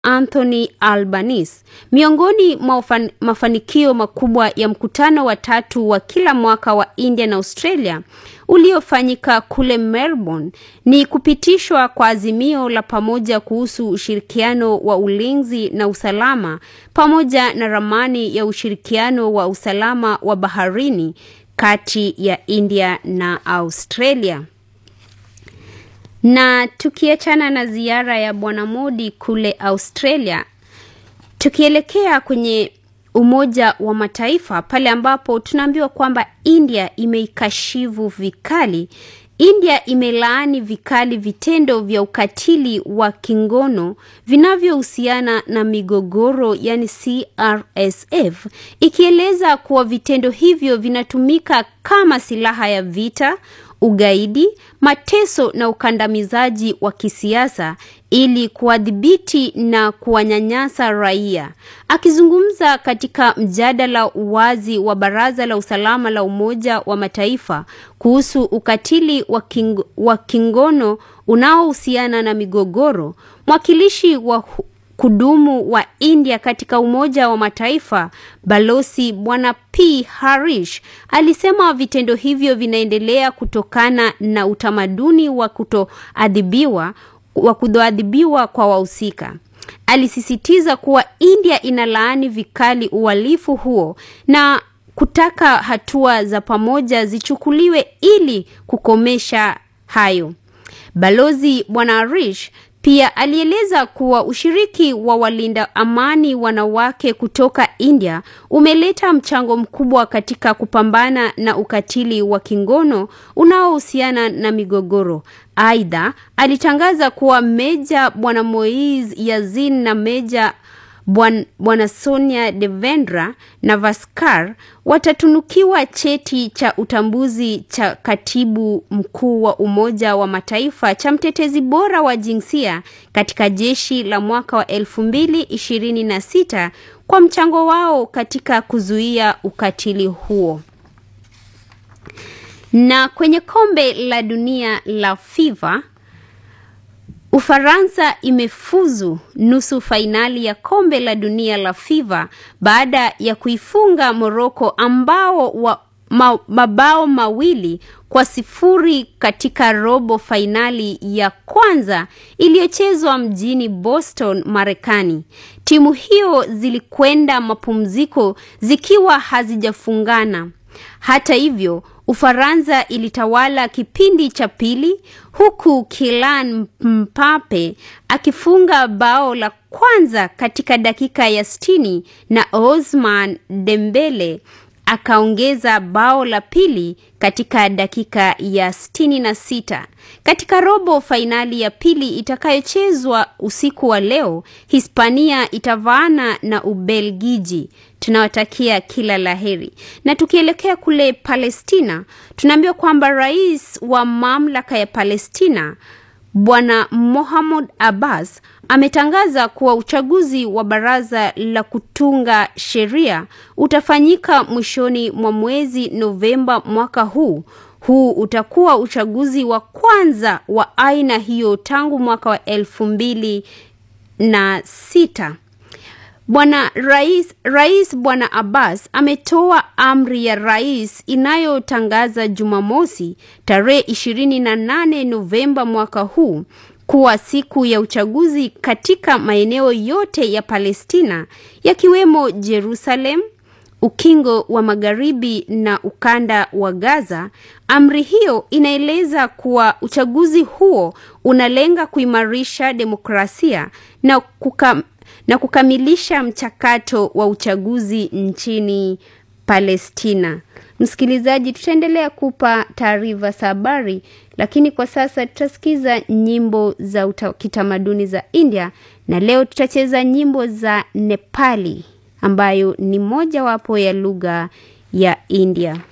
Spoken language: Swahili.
Anthony Albanese. Miongoni mwa mafanikio makubwa ya mkutano wa tatu wa kila mwaka wa India na Australia uliofanyika kule Melbourne ni kupitishwa kwa azimio la pamoja kuhusu ushirikiano wa ulinzi na usalama pamoja na ramani ya ushirikiano wa usalama wa baharini kati ya India na Australia. Na tukiachana na ziara ya Bwana Modi kule Australia, tukielekea kwenye Umoja wa Mataifa pale ambapo tunaambiwa kwamba India imeikashivu vikali. India imelaani vikali vitendo vya ukatili wa kingono vinavyohusiana na migogoro yani CRSF, ikieleza kuwa vitendo hivyo vinatumika kama silaha ya vita, ugaidi, mateso na ukandamizaji wa kisiasa ili kuwadhibiti na kuwanyanyasa raia. Akizungumza katika mjadala wazi wa Baraza la Usalama la Umoja wa Mataifa kuhusu ukatili wa, king, wa kingono unaohusiana na migogoro, mwakilishi wa kudumu wa India katika Umoja wa Mataifa Balozi Bwana P Harish alisema vitendo hivyo vinaendelea kutokana na utamaduni wa kutoadhibiwa wa kutoadhibiwa kwa wahusika. Alisisitiza kuwa India inalaani vikali uhalifu huo na kutaka hatua za pamoja zichukuliwe ili kukomesha hayo. Balozi Bwana Harish pia alieleza kuwa ushiriki wa walinda amani wanawake kutoka India umeleta mchango mkubwa katika kupambana na ukatili wa kingono unaohusiana na migogoro. Aidha, alitangaza kuwa Meja Bwana Moiz Yazin na Meja Bwana Sonia Devendra Navaskar watatunukiwa cheti cha utambuzi cha katibu mkuu wa Umoja wa Mataifa cha mtetezi bora wa jinsia katika jeshi la mwaka wa elfu mbili ishirini na sita kwa mchango wao katika kuzuia ukatili huo. Na kwenye kombe la dunia la FIFA Ufaransa imefuzu nusu fainali ya kombe la dunia la FIFA baada ya kuifunga Moroko ambao wa ma, mabao mawili kwa sifuri katika robo fainali ya kwanza iliyochezwa mjini Boston, Marekani. Timu hiyo zilikwenda mapumziko zikiwa hazijafungana. Hata hivyo, Ufaransa ilitawala kipindi cha pili huku Kylian Mbappe akifunga bao la kwanza katika dakika ya sitini na Ousmane Dembele akaongeza bao la pili katika dakika ya sitini na sita. Katika robo fainali ya pili itakayochezwa usiku wa leo, Hispania itavaana na Ubelgiji. Tunawatakia kila laheri. Na tukielekea kule Palestina, tunaambiwa kwamba rais wa mamlaka ya Palestina Bwana Mohammed Abbas ametangaza kuwa uchaguzi wa baraza la kutunga sheria utafanyika mwishoni mwa mwezi Novemba mwaka huu. Huu utakuwa uchaguzi wa kwanza wa aina hiyo tangu mwaka wa elfu mbili na sita. Bwana rais, rais Bwana Abbas ametoa amri ya rais inayotangaza Jumamosi tarehe 28 Novemba mwaka huu kuwa siku ya uchaguzi katika maeneo yote ya Palestina yakiwemo Jerusalem, ukingo wa magharibi na ukanda wa Gaza. Amri hiyo inaeleza kuwa uchaguzi huo unalenga kuimarisha demokrasia na kuka, na kukamilisha mchakato wa uchaguzi nchini Palestina. Msikilizaji, tutaendelea kupa taarifa za habari, lakini kwa sasa tutasikiza nyimbo za uta, kitamaduni za India na leo tutacheza nyimbo za Nepali ambayo ni mojawapo ya lugha ya India.